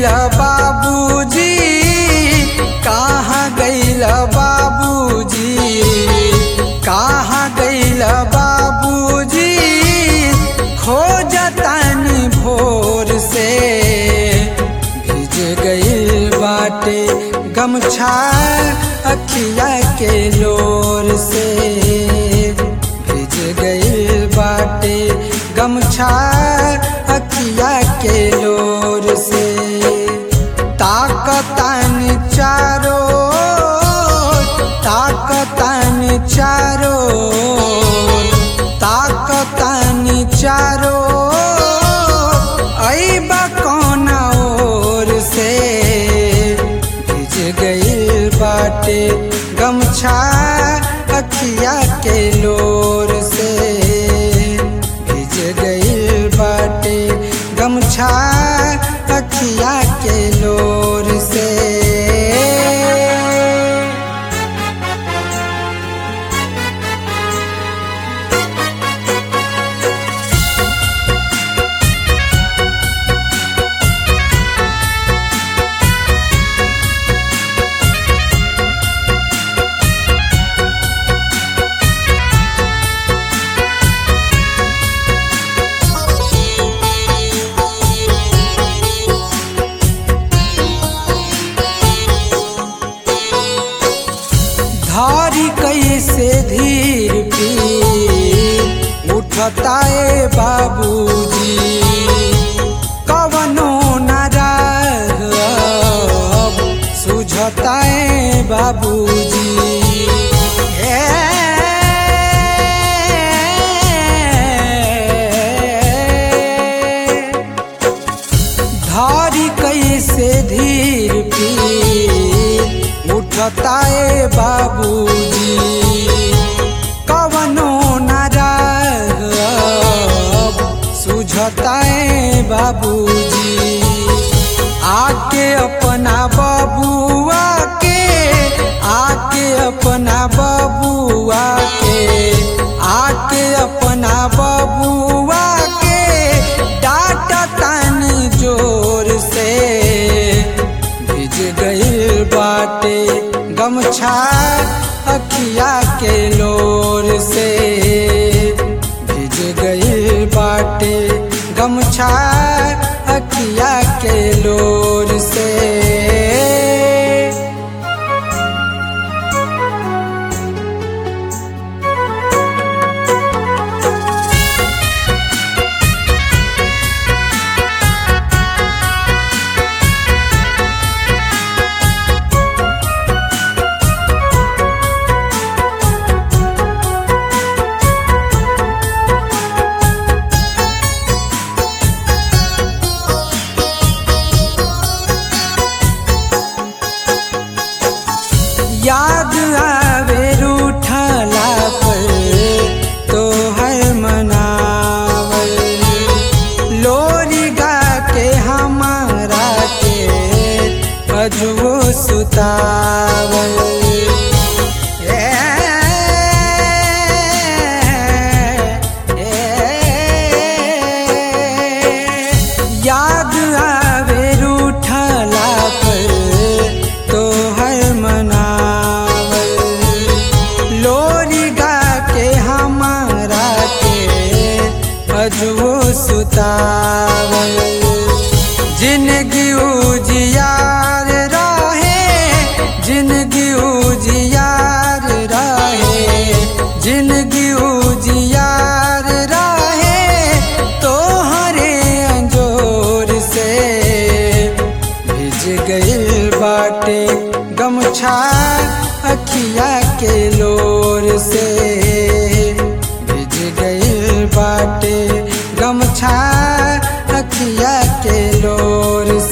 गईल बाबूजी कहाँ गईल बाबूजी कहाँ गईल बाबूजी खोजतानी भोर से भिज गईल बाटे गमछा अखिया के लोर से भिज गईल बाटे गमछा अखिया के लोर से ताकतान चारो ताकतान चारो ताकतान चारो ऐबा कौन ओर से भिज गईल बाटे गमछा अखिया के लोर से भिज गईल बाटे गमछा अखिया के लोर से धारी कैसे धीर पी उठताए बाबूजी कवनो नाराज सुझताए बाबूजी ए, धारी कैसे धीर पी उठताए बाबूजी कवनो नाराज सुझताए बाबूजी आके अपना बबुआ के आके अपना बबुआ के आके अपना बबुआ के डाटा तानी जोर से भिज गईल बाटे गमछा अखिया के लोर से भिज गईल बाटे गमछा अखिया के लोर से याद आवे रूठला पर तो है मनावल लोरी गा के हमारा के अजुओ सुतावल ए, ए, याद आवे रूठला पर तो है मनावल लोरी गा के हमारा के अजुओ सुतावल जिंदगी उजियार रहे जिंदगी उजियार रहे जिंदगी उजियार रहे तोहरे अंजोर से भिज गईल बाटे गमछा अखिया के लोर से भिज गईल बाटे गमछा अखिया के लोर